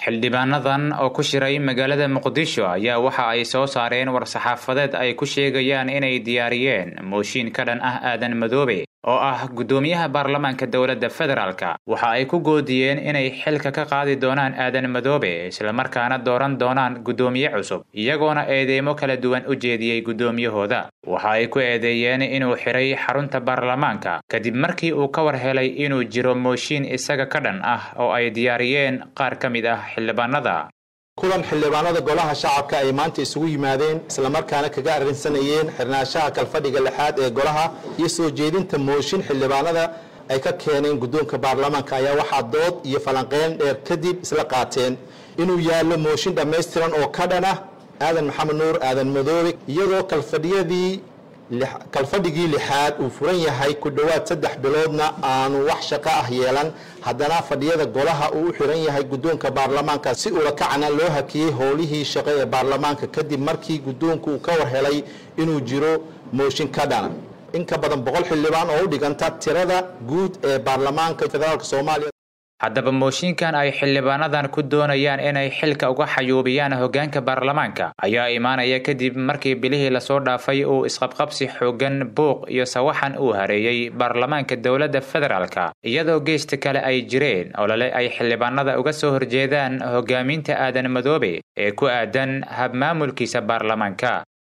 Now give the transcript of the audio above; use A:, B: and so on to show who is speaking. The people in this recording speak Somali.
A: xildhibaanadan oo ku shiray magaalada muqdisho ayaa waxa ay soo saareen war-saxaafadeed ay ku sheegayaan inay diyaariyeen mooshin ka dhan ah aadan madoobe oo ah guddoomiyaha baarlamaanka dowladda federaalka waxa ay ku goodiyeen inay xilka ka qaadi doonaan aadan madoobe islamarkaana dooran doonaan guddoomiye cusub iyagoona eedeymo kala duwan u jeediyey guddoomiyahooda waxa ay ku eedeeyeen inuu xiray xarunta baarlamaanka kadib markii uu ka war helay inuu jiro mooshin isaga ka dhan ah oo ay diyaariyeen qaar ka mid ah xildhibaanada
B: kulan xildhibaanada golaha shacabka ay maanta isugu yimaadeen islamarkaana kaga arrinsanayeen xirnaanshaha kalfadhiga lixaad ee golaha iyo soo jeedinta mooshin xildhibaanada ay ka keeneen guddoonka baarlamaanka ayaa waxaa dood iyo falanqeyn dheer kadib isla qaateen inuu yaallo mooshin dhammaystiran oo ka dhan ah aadan maxamed nuur aadan madoobe iyadoo kalfadhiyadii kalfadhigii lixaad uu furan yahay ku dhowaad saddex biloodna aanu wax shaqo ah yeelan haddana fadhiyada golaha uu u xiran yahay guddoonka baarlamaanka si ulakacna loo hakiyey howlihii shaqo ee baarlamaanka kadib markii guddoonku uu ka war helay inuu jiro mooshin ka dhana in ka badan boqol xildhibaan oo u dhiganta tirada guud ee baarlamaanka federaalk soomaaliya
A: haddaba mooshinkan ay xildhibaanadan ku doonayaan inay xilka uga xayuubiyaan hoggaanka baarlamaanka ayaa imaanaya kadib markii bilihii lasoo dhaafay uu isqabqabsi xooggan buuq iyo sawaxan uu hareeyey baarlamaanka dowladda federaalka iyadoo geesta kale ay jireen olole ay xildhibaanada uga soo horjeedaan hoggaaminta aadan madoobe ee ku aadan habmaamulkiisa baarlamaanka